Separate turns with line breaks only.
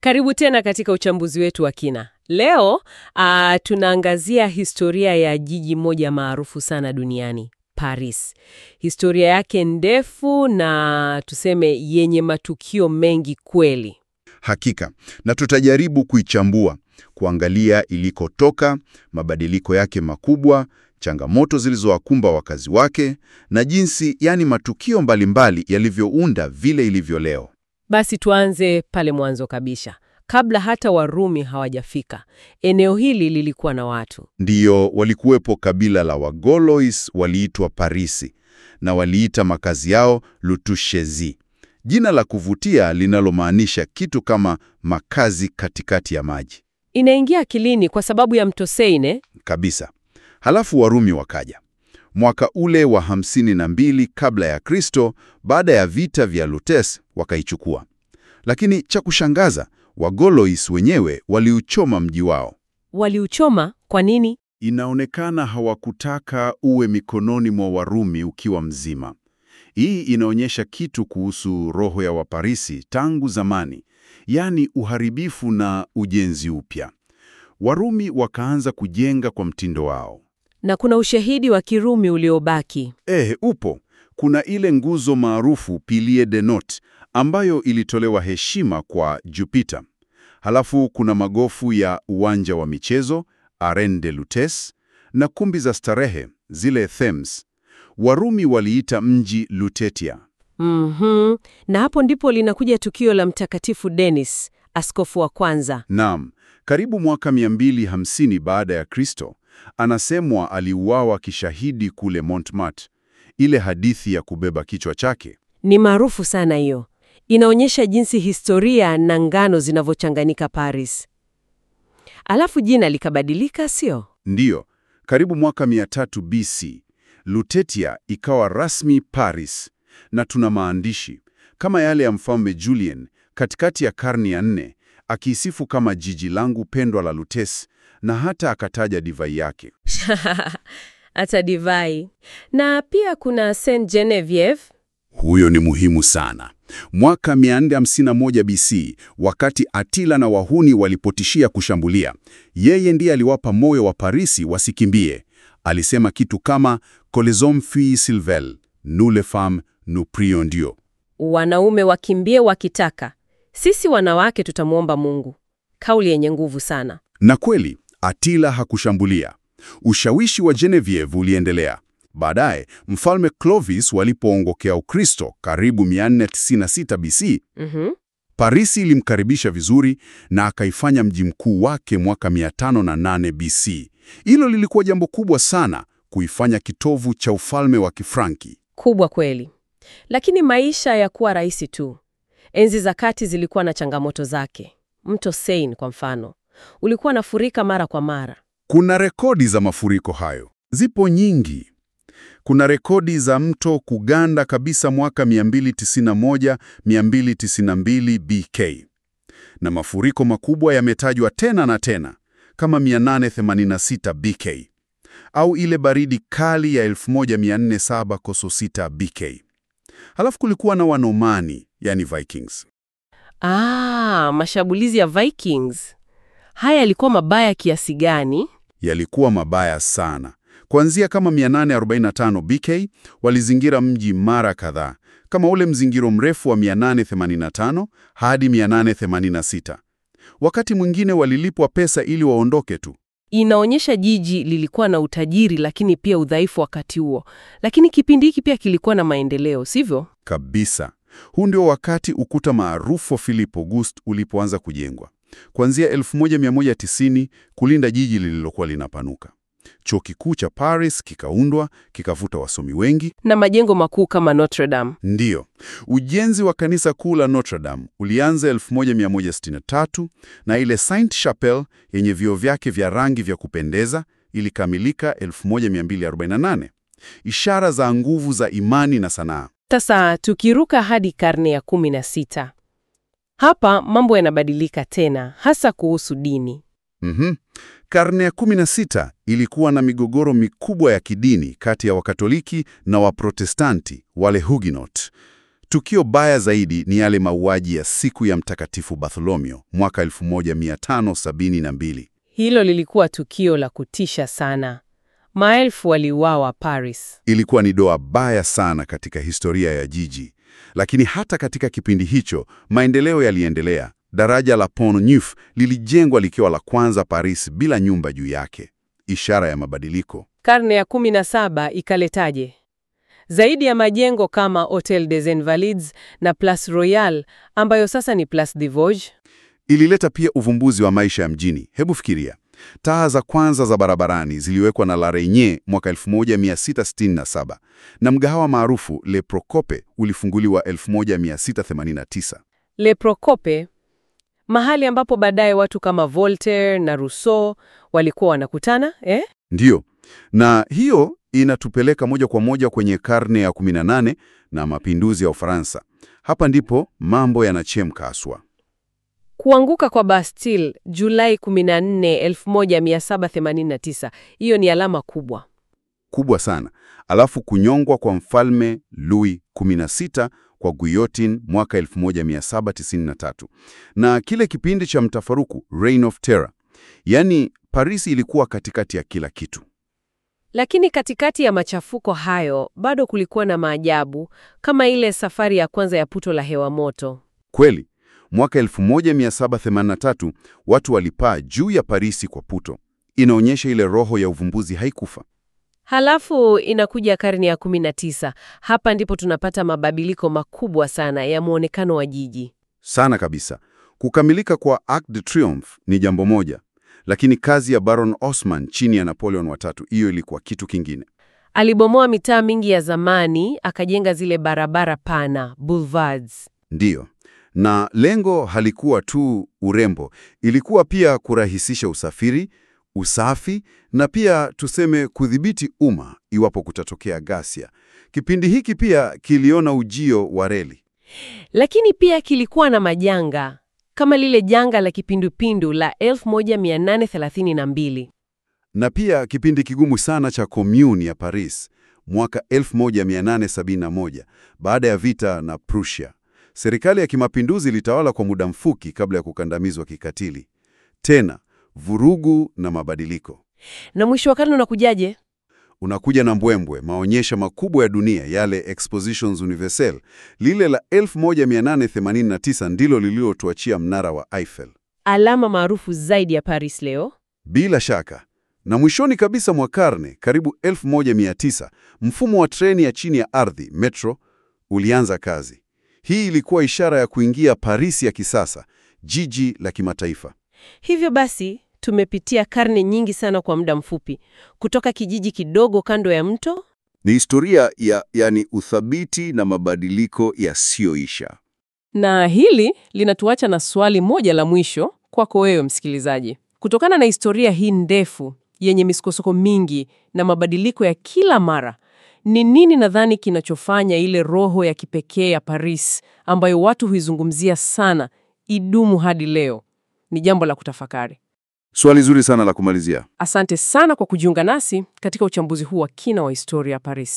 Karibu tena katika uchambuzi wetu wa kina. Leo ah, tunaangazia historia ya jiji moja maarufu sana duniani, Paris. Historia yake ndefu na tuseme yenye matukio mengi kweli.
Hakika, na tutajaribu kuichambua, kuangalia ilikotoka, mabadiliko yake makubwa, changamoto zilizowakumba wakazi wake, na jinsi, yani matukio mbalimbali yalivyounda vile ilivyo leo.
Basi tuanze pale mwanzo kabisa. Kabla hata Warumi hawajafika, eneo hili lilikuwa na watu.
Ndiyo, walikuwepo kabila la Wagolois waliitwa Parisi, na waliita makazi yao Lutushezi, jina la kuvutia linalomaanisha kitu kama makazi katikati ya maji
Inaingia akilini kwa sababu ya mto Seine.
kabisa. Halafu Warumi wakaja mwaka ule wa hamsini na mbili kabla ya Kristo, baada ya vita vya Lutes wakaichukua. Lakini cha kushangaza, Wagolois wenyewe waliuchoma mji wao.
Waliuchoma kwa nini?
Inaonekana hawakutaka uwe mikononi mwa Warumi ukiwa mzima. Hii inaonyesha kitu kuhusu roho ya Waparisi tangu zamani, yaani uharibifu na ujenzi upya. Warumi wakaanza kujenga kwa mtindo wao.
Na kuna ushahidi wa Kirumi uliobaki.
Eh, upo. Kuna ile nguzo maarufu Pilier de Note ambayo ilitolewa heshima kwa Jupiter. Halafu kuna magofu ya uwanja wa michezo Arène de Lutes na kumbi za starehe zile Thames. Warumi waliita mji Lutetia.
Mhm. Na hapo ndipo linakuja tukio la Mtakatifu Denis, askofu wa kwanza.
Naam, karibu mwaka 250 baada ya Kristo, anasemwa aliuawa kishahidi kule Montmartre. Ile hadithi ya kubeba kichwa chake.
Ni maarufu sana hiyo. Inaonyesha jinsi historia na ngano zinavyochanganyika Paris. Alafu jina likabadilika, sio?
Ndiyo, karibu mwaka 300 BC, Lutetia ikawa rasmi Paris, na tuna maandishi kama yale ya Mfalme Julian katikati ya karne ya nne, akiisifu kama jiji langu pendwa la Lutes, na hata akataja divai yake.
Hata divai. Na pia kuna Saint Genevieve.
Huyo ni muhimu sana. Mwaka 451 BC, wakati Atila na wahuni walipotishia kushambulia, yeye ndiye aliwapa moyo wa Parisi wasikimbie. Alisema kitu kama "Coles hommes fuient s'ils veulent, nous les femmes nous prions Dieu."
Wanaume wakimbie wakitaka, sisi wanawake tutamwomba Mungu. Kauli yenye nguvu sana.
Na kweli Atila hakushambulia. Ushawishi wa Genevieve uliendelea. Baadaye mfalme Clovis walipoongokea Ukristo karibu 496 BC,
Mhm.
Parisi ilimkaribisha vizuri na akaifanya mji mkuu wake mwaka 508 BC. Hilo lilikuwa jambo kubwa sana, kuifanya kitovu cha ufalme wa Kifranki.
Kubwa kweli. Lakini maisha ya kuwa rahisi tu. Enzi za kati zilikuwa na changamoto zake. Mto Seine kwa mfano, ulikuwa nafurika mara kwa mara.
Kuna rekodi za mafuriko hayo, zipo nyingi. Kuna rekodi za mto kuganda kabisa mwaka 291 292 BK, na mafuriko makubwa yametajwa tena na tena kama 886 BK au ile baridi kali ya 1407 koso 6 BK. Halafu kulikuwa na Wanomani, yani Vikings.
Ah, mashambulizi ya Vikings. Haya yalikuwa mabaya kiasi gani?
yalikuwa mabaya sana. Kuanzia kama 845 BK walizingira mji mara kadhaa, kama ule mzingiro mrefu wa 885 hadi 886. Wakati mwingine walilipwa pesa ili waondoke tu.
Inaonyesha jiji lilikuwa na utajiri lakini pia udhaifu wakati huo. Lakini kipindi hiki pia kilikuwa na maendeleo, sivyo?
Kabisa. Huu ndio wakati ukuta maarufu wa Philip August ulipoanza kujengwa. Kuanzia 1190 kulinda jiji lililokuwa linapanuka. Chuo kikuu cha Paris kikaundwa, kikavuta wasomi wengi.
Na majengo makuu kama Notre Dame.
Ndiyo, ujenzi wa kanisa kuu la Notre Dame ulianza 1163 na ile Saint Chapelle yenye vioo vyake vya rangi vya kupendeza ilikamilika 1248. Ishara za nguvu za imani na sanaa.
Sasa tukiruka hadi karne ya kumi na sita, hapa mambo yanabadilika tena, hasa kuhusu dini.
Mhm. Karne ya 16 ilikuwa na migogoro mikubwa ya kidini kati ya Wakatoliki na Waprotestanti, wale Huguenot. Tukio baya zaidi ni yale mauaji ya siku ya Mtakatifu Bartholomeo mwaka 1572.
Hilo lilikuwa tukio la kutisha sana. Maelfu waliuawa Paris.
Ilikuwa ni doa baya sana katika historia ya jiji, lakini hata katika kipindi hicho maendeleo yaliendelea. Daraja la Pont Neuf lilijengwa likiwa la kwanza Paris bila nyumba juu yake, ishara ya mabadiliko.
Karne ya 17 ikaletaje? Zaidi ya majengo kama Hotel des Invalides na Place Royale ambayo sasa ni Place des Vosges.
Ilileta pia uvumbuzi wa maisha ya mjini. Hebu fikiria, taa za kwanza za barabarani ziliwekwa na La Reynie mwaka 1667 na mgahawa maarufu Le Procope ulifunguliwa 1689.
Le Procope, mahali ambapo baadaye watu kama Voltaire na Rousseau walikuwa wanakutana eh?
Ndiyo, na hiyo inatupeleka moja kwa moja kwenye karne ya 18 na mapinduzi ya Ufaransa. Hapa ndipo mambo yanachemka haswa.
Kuanguka kwa Bastille Julai 14, 1789. Hiyo ni alama kubwa.
kubwa sana. Alafu kunyongwa kwa mfalme Louis 16 kwa guillotine mwaka 1793, na kile kipindi cha mtafaruku Reign of Terror. Yaani Paris ilikuwa katikati ya kila kitu.
Lakini katikati ya machafuko hayo bado kulikuwa na maajabu kama ile safari ya kwanza ya puto la hewa moto.
Kweli, mwaka 1783 watu walipaa juu ya Parisi kwa puto. Inaonyesha ile roho ya uvumbuzi haikufa.
Halafu inakuja karne ya 19. Hapa ndipo tunapata mabadiliko makubwa sana ya muonekano wa jiji.
Sana kabisa. Kukamilika kwa Arc de Triomphe ni jambo moja, lakini kazi ya Baron Osman chini ya Napoleon watatu, hiyo ilikuwa kitu kingine.
Alibomoa mitaa mingi ya zamani, akajenga zile barabara pana, boulevards.
Ndiyo, na lengo halikuwa tu urembo, ilikuwa pia kurahisisha usafiri, usafi na pia tuseme kudhibiti umma iwapo kutatokea ghasia. Kipindi hiki pia kiliona ujio wa reli.
Lakini pia kilikuwa na majanga kama lile janga la kipindupindu la 1832.
na pia kipindi kigumu sana cha Commune ya Paris mwaka 1871 baada ya vita na Prussia. Serikali ya kimapinduzi ilitawala kwa muda mfupi kabla ya kukandamizwa kikatili. Tena vurugu na mabadiliko.
Na mwisho wa karne unakujaje?
Unakuja na mbwembwe, maonyesho makubwa ya dunia, yale Expositions Universelles. Lile la 1889 ndilo lililotuachia mnara wa Eiffel.
Alama maarufu zaidi ya Paris leo.
Bila shaka. Na mwishoni kabisa mwa karne, karibu 1900, mfumo wa treni ya chini ya ardhi, metro, ulianza kazi. Hii ilikuwa ishara ya kuingia Paris ya kisasa, jiji la kimataifa.
Hivyo basi, tumepitia karne nyingi sana kwa muda mfupi, kutoka kijiji kidogo kando ya mto
Ni historia ya yani uthabiti na mabadiliko yasiyoisha.
Na hili linatuacha na swali moja la mwisho kwako wewe msikilizaji. Kutokana na historia hii ndefu yenye misukosuko mingi na mabadiliko ya kila mara, ni nini nadhani kinachofanya ile roho ya kipekee ya Paris ambayo watu huizungumzia sana idumu hadi leo? Ni jambo la kutafakari.
Swali zuri sana la kumalizia.
Asante sana kwa kujiunga nasi katika uchambuzi huu wa kina wa historia ya Paris.